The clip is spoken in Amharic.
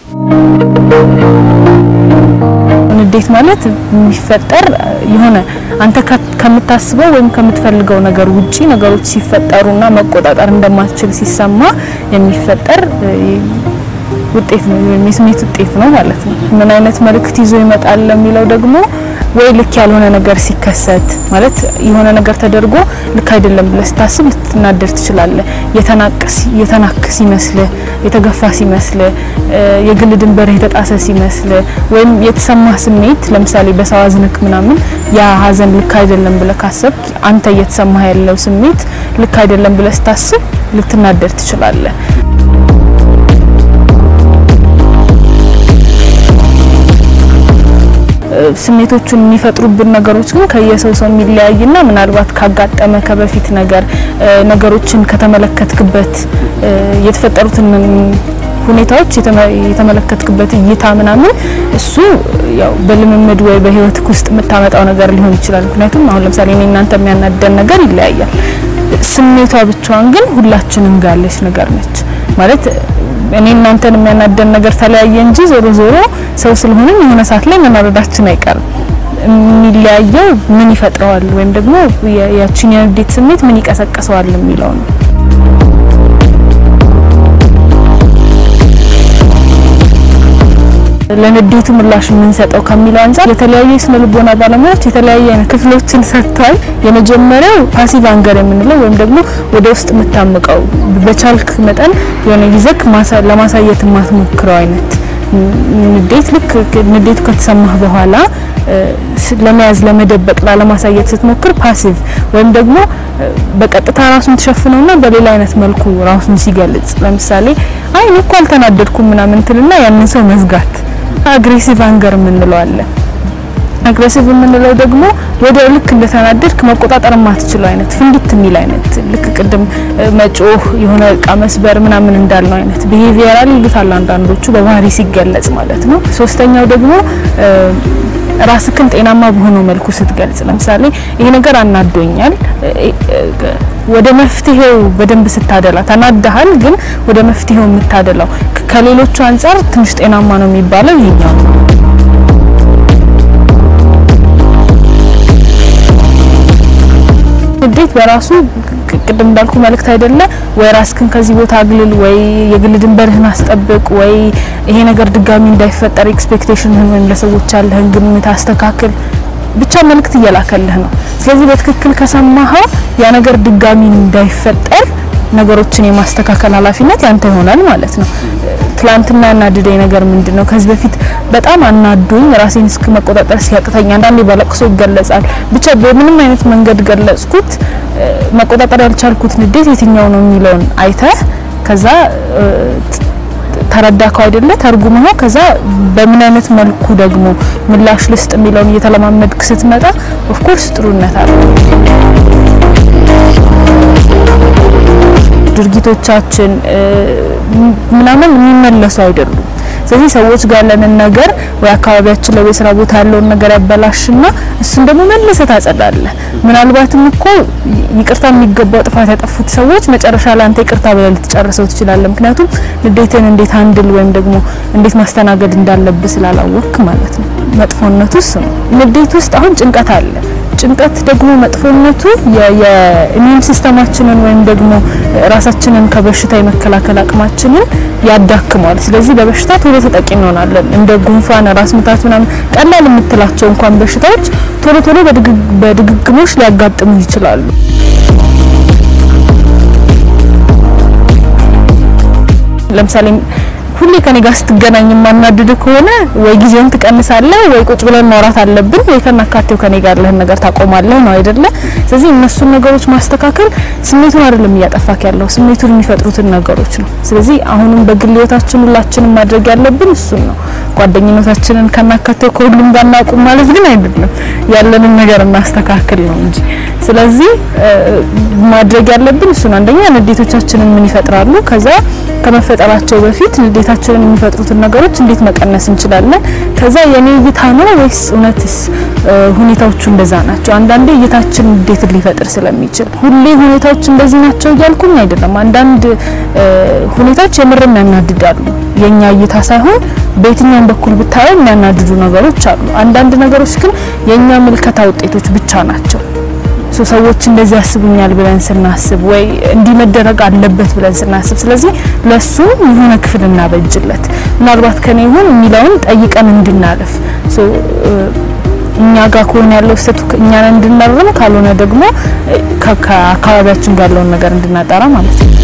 ንዴት ማለት የሚፈጠር የሆነ አንተ ከምታስበው ወይም ከምትፈልገው ነገር ውጪ ነገሮች ሲፈጠሩና መቆጣጠር እንደማትችል ሲሰማ የሚፈጠር ውጤት ነው ወይም የስሜት ውጤት ነው ማለት ነው። ምን አይነት መልእክት ይዞ ይመጣል ለሚለው ደግሞ ወይ ልክ ያልሆነ ነገር ሲከሰት ማለት የሆነ ነገር ተደርጎ ልክ አይደለም ብለህ ስታስብ ልትናደር ትችላለህ። የተናቅስ የተናክ ሲመስልህ፣ የተገፋ ሲመስልህ፣ የግል ድንበር የተጣሰ ሲመስልህ ወይም የተሰማ ስሜት ለምሳሌ በሰው አዝነክ ምናምን ያ ሀዘን ልክ አይደለም ብለህ ካሰብክ አንተ እየተሰማህ ያለው ስሜት ልክ አይደለም ብለህ ስታስብ ልትናደር ትችላለህ። ስሜቶቹን የሚፈጥሩብን ነገሮች ግን ከየሰው ሰው የሚለያይና ምናልባት ካጋጠመ ከበፊት ነገር ነገሮችን ከተመለከትክበት የተፈጠሩትን ሁኔታዎች የተመለከትክበት እይታ ምናምን እሱ ያው በልምምድ ወይ በህይወትክ ውስጥ የምታመጣው ነገር ሊሆን ይችላል። ምክንያቱም አሁን ለምሳሌ እኔ እናንተ የሚያናደን ነገር ይለያያል። ስሜቷ ብቻዋን ግን ሁላችንም ጋር ያለች ነገር ነች ማለት እኔ እናንተን የሚያናደን ነገር ተለያየ እንጂ ዞሮ ዞሮ ሰው ስለሆንን የሆነ ሰዓት ላይ መናደዳችን አይቀርም። የሚለያየው ምን ይፈጥረዋል ወይም ደግሞ ያቺን የንዴት ስሜት ምን ይቀሰቅሰዋል የሚለው ነው። ለንዴቱ ምላሽ የምንሰጠው ከሚለው አንጻር የተለያዩ የስነ ልቦና ባለሙያዎች የተለያዩ አይነት ክፍሎችን ሰጥተዋል። የመጀመሪያው ፓሲቭ አንገር የምንለው ወይም ደግሞ ወደ ውስጥ የምታምቀው በቻልክ መጠን የሆነ ይዘክ ለማሳየት የማትሞክረው አይነት ንዴት ልክ ንዴቱ ከተሰማህ በኋላ ለመያዝ ለመደበቅ ላለማሳየት ስትሞክር ፓሲቭ ወይም ደግሞ በቀጥታ ራሱን ተሸፍነውና በሌላ አይነት መልኩ ራሱን ሲገልጽ ለምሳሌ አይ እኔ እኮ አልተናደድኩም ምናምን ትልና ያንን ሰው መዝጋት አግሬሲቭ አንገር የምንለው አለ። አግሬሲቭ የምንለው ደግሞ ወደ ልክ እንደተናደድክ መቆጣጠር የማትችለው አይነት ፍንድት የሚል አይነት ልክ ቅድም መጮህ የሆነ እቃ መስበር ምናምን እንዳልነው አይነት ቢሄቪየራል ይሉታል አንዳንዶቹ በባህሪ ሲገለጽ ማለት ነው። ሶስተኛው ደግሞ ራስክን ጤናማ በሆነው መልኩ ስትገልጽ ለምሳሌ ይሄ ነገር አናዶኛል፣ ወደ መፍትሄው በደንብ ስታደላ ተናደሃል፣ ግን ወደ መፍትሄው የምታደላው ከሌሎቹ አንጻር ትንሽ ጤናማ ነው የሚባለው ይሄኛው ነው። ንዴት በራሱ ቅድም እንዳልኩ መልእክት አይደለ ወይ ራስክን ከዚህ ቦታ አግልል፣ ወይ የግል ድንበርህን አስጠብቅ፣ ወይ ይሄ ነገር ድጋሚ እንዳይፈጠር ኤክስፔክቴሽንህን ወይም ለሰዎች ያለህን ግምት አስተካክል። ብቻ መልእክት እየላከልህ ነው። ስለዚህ በትክክል ከሰማኸው ያ ነገር ድጋሚ እንዳይፈጠር ነገሮችን የማስተካከል ኃላፊነት ያንተ ይሆናል ማለት ነው። ትላንትና ያናድደኝ ነገር ምንድን ነው? ከዚህ በፊት በጣም አናዱኝ ራሴን እስከ መቆጣጠር ሲያቅተኝ፣ አንዳንዴ በለቅሶ ይገለጻል። ብቻ በምንም አይነት መንገድ ገለጽኩት፣ መቆጣጠር ያልቻልኩት ንዴት የትኛው ነው የሚለውን አይተህ ከዛ ተረዳከው አይደለ ተርጉመው ከዛ በምን አይነት መልኩ ደግሞ ምላሽ ልስጥ የሚለውን እየተለማመድክ ስትመጣ ኦፍኮርስ ጥሩነት አለ። ድርጊቶቻችን ምናምን የሚመለሱ አይደሉም። ስለዚህ ሰዎች ጋር ያለንን ነገር ወይ አካባቢያችን ላይ ስራ ቦታ ያለውን ነገር ያበላሽና እሱን ደግሞ መልሰህ ታጸዳለህ። ምናልባትም እኮ ይቅርታ የሚገባው ጥፋት ያጠፉት ሰዎች መጨረሻ ላይ አንተ ይቅርታ ብለህ ልትጨርሰው ትችላለህ። ምክንያቱም ንዴትን እንዴት አንድል ወይም ደግሞ እንዴት ማስተናገድ እንዳለብህ ስላላወቅክ ማለት ነው። መጥፎነቱ እሱ ነው። ንዴት ውስጥ አሁን ጭንቀት አለ። ጭንቀት ደግሞ መጥፎነቱ የኢሚዩን ሲስተማችንን ወይም ደግሞ ራሳችንን ከበሽታ የመከላከል አቅማችንን ያዳክመዋል። ስለዚህ በበሽታ ቶሎ ተጠቂ እንሆናለን። እንደ ጉንፋን፣ ራስ ምታት ምናምን ቀላል የምትላቸው እንኳን በሽታዎች ቶሎ ቶሎ በድግግሞሽ ሊያጋጥሙ ይችላሉ። ለምሳሌ ሁሌ ከኔ ጋር ስትገናኝ የማናድድ ከሆነ ወይ ጊዜውን ትቀንሳለህ፣ ወይ ቁጭ ብለን ማውራት አለብን፣ ወይ ከናካቴው ከኔ ጋር ያለህን ነገር ታቆማለህ ነው አይደለ? ስለዚህ እነሱን ነገሮች ማስተካከል ስሜቱን አይደለም እያጠፋክ ያለው ስሜቱን የሚፈጥሩትን ነገሮች ነው። ስለዚህ አሁንም በግል ህይወታችን ሁላችንም ማድረግ ያለብን እሱን ነው። ጓደኝነታችንን ከናካቴው ከሁሉም ጋር እናቁም ማለት ግን አይደለም፣ ያለንን ነገር እናስተካክል ነው እንጂ። ስለዚህ ማድረግ ያለብን እሱን አንደኛ ንዴቶቻችንን ምን ይፈጥራሉ ከዛ ከመፈጠራቸው በፊት ንዴታችንን የሚፈጥሩትን ነገሮች እንዴት መቀነስ እንችላለን? ከዛ የኔ እይታ ነው ወይስ እውነትስ ሁኔታዎቹ እንደዛ ናቸው? አንዳንዴ እይታችን ንዴትን ሊፈጥር ስለሚችል ሁሌ ሁኔታዎች እንደዚህ ናቸው እያልኩኝ አይደለም። አንዳንድ ሁኔታዎች የምርም ያናድዳሉ። የኛ እይታ ሳይሆን በየትኛውም በኩል ብታየው የሚያናድዱ ነገሮች አሉ። አንዳንድ ነገሮች ግን የኛ ምልከታ ውጤቶች ብቻ ናቸው። ሰዎች እንደዚህ ያስቡኛል ብለን ስናስብ ወይ እንዲህ መደረግ አለበት ብለን ስናስብ፣ ስለዚህ ለሱ የሆነ ክፍል እናበጅለት ምናልባት ከኔ ይሁን የሚለውን ጠይቀን እንድናለፍ እኛ ጋር ከሆነ ያለው ስህተቱ እኛን እንድናርም ካልሆነ ደግሞ ከአካባቢያችን ጋር ያለውን ነገር እንድናጠራ ማለት ነው።